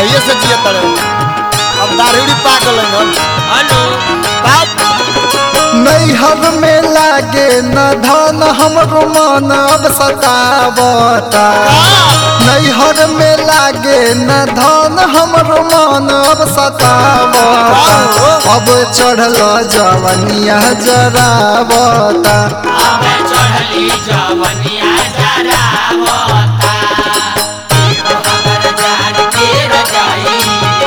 कहिए से जिए तड़े अब दारूड़ी पाक गई हन अनु बाप नैहर में लागे न धन हमरो मन अब सतावता नैहर में लागे न धन हमरो मन अब सतावता अब चढ़ल जवनिया जरावता अबे चढ़ली जवनिया जरावता एगो हमर जान के रजाई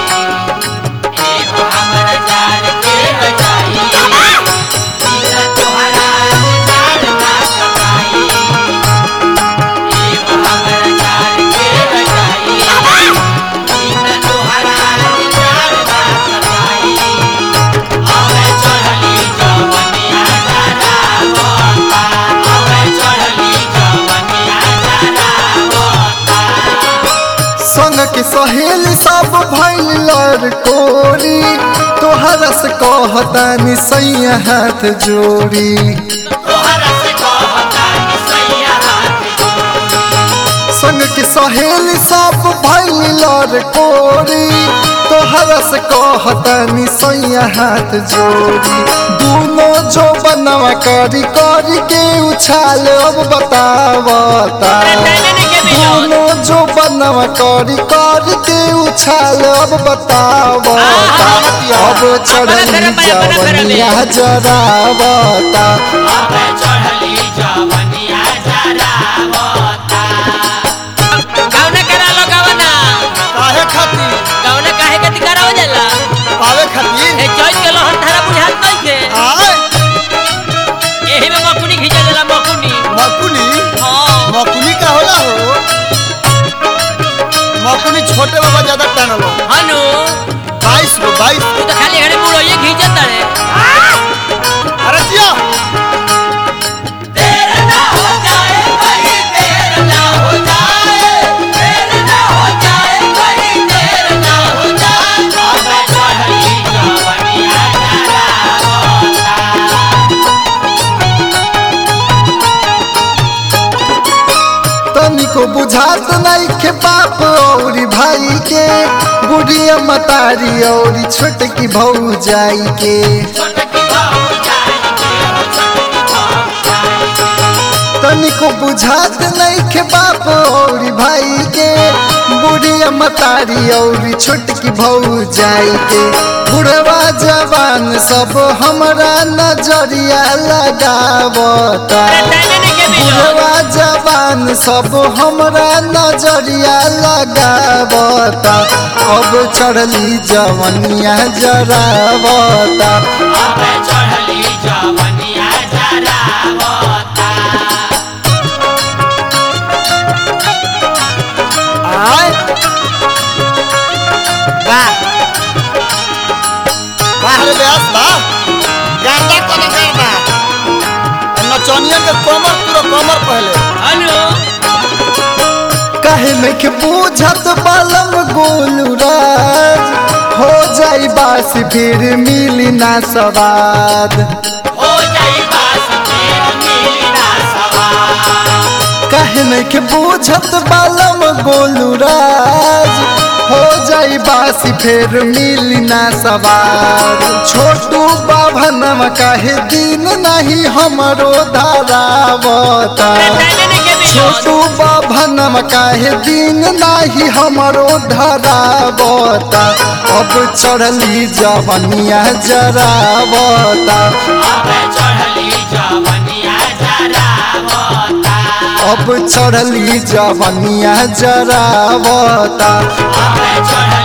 एगो हमर जान के रजाई बिना तोहरा जान ना कमाई एगो हमर जान के रजाई बिना तोहरा जान ना कमाई अबे चढ़ली जवनिया जरावता अबे चढ़ली जवनिया जरावता संग के सहेली सब भैल लड़ कोरी तोहरा से कहतानी सैया हाथ जोड़ी तोहरा से कहता कि सैया हाथ जोड़ी संग के सहेली सब भैल लड़ कोरी तोहरा से कहतानी सैया हाथ जोड़ी दूनो जो बनवा करी करी के उछाल अब बतावता दूनो जो बनवा करी करी के उछाल अब बतावता अब चढ़ली जवनिया जरावता अबे चढ़ली जवनिया जरावता गावना करा लो गावना काहे खातिर गावना काहे के दिकारा हो जाला पावे खातिर ए चोइस के लोहन धारा बुझात नहीं के आय एही में मकुनी खींचा जाला मकुनी मकुनी हां मकुनी का होला हो मकुनी छोटे बाबा ज्यादा टानलो हनु बाईस गो बाईस तू तो खाली हरे मुड़ो ये खींचत रे अरे जिया देर ना हो जाए कहीं देर ना हो जाए देर ना हो जाए कहीं देर ना हो जाए अबे चढ़ली जवनिया जरावता तनिको बुझात नहीं के बाप और भाई के बुढ़िया मतारी और छोटकी भौजाई के छोटकी बाबू जाई के हो छोटकी बाबू जाई के तनिको बुझात नहीं के बाप और भाई के बुढ़िया मतारी और छोटकी भौजाई के बुढ़वा जवान सब हमरा नजरिया लगावता बुढ़वा जवान सब हमरा नजरिया लगावता अब चढ़ली जवनिया जरावता अबे चढ़ली जवनिया जरावता आय वाह वाह रे व्यास वाह गाता कोन गाता नचनिया के कमर पूरा कमर पहले हनु कहे में के बूझत बालम गोलूराज हो जाई बास फिर मिली ना सवाद हो जाई बास फिर मिली ना सवार कहे में के बूझत बालम गोलूराज हो जाई बासी फिर मिली ना सवार छोटू बाभनम काहे दिन नहीं हमरो धारावता छोटू बाभनम काहे दिन नाही हमरो धरावता अब चढ़ली जवनिया जरावता अबे चढ़ली जवनिया जरावता अब चढ़ली जवनिया जरावता अबे चढ़ली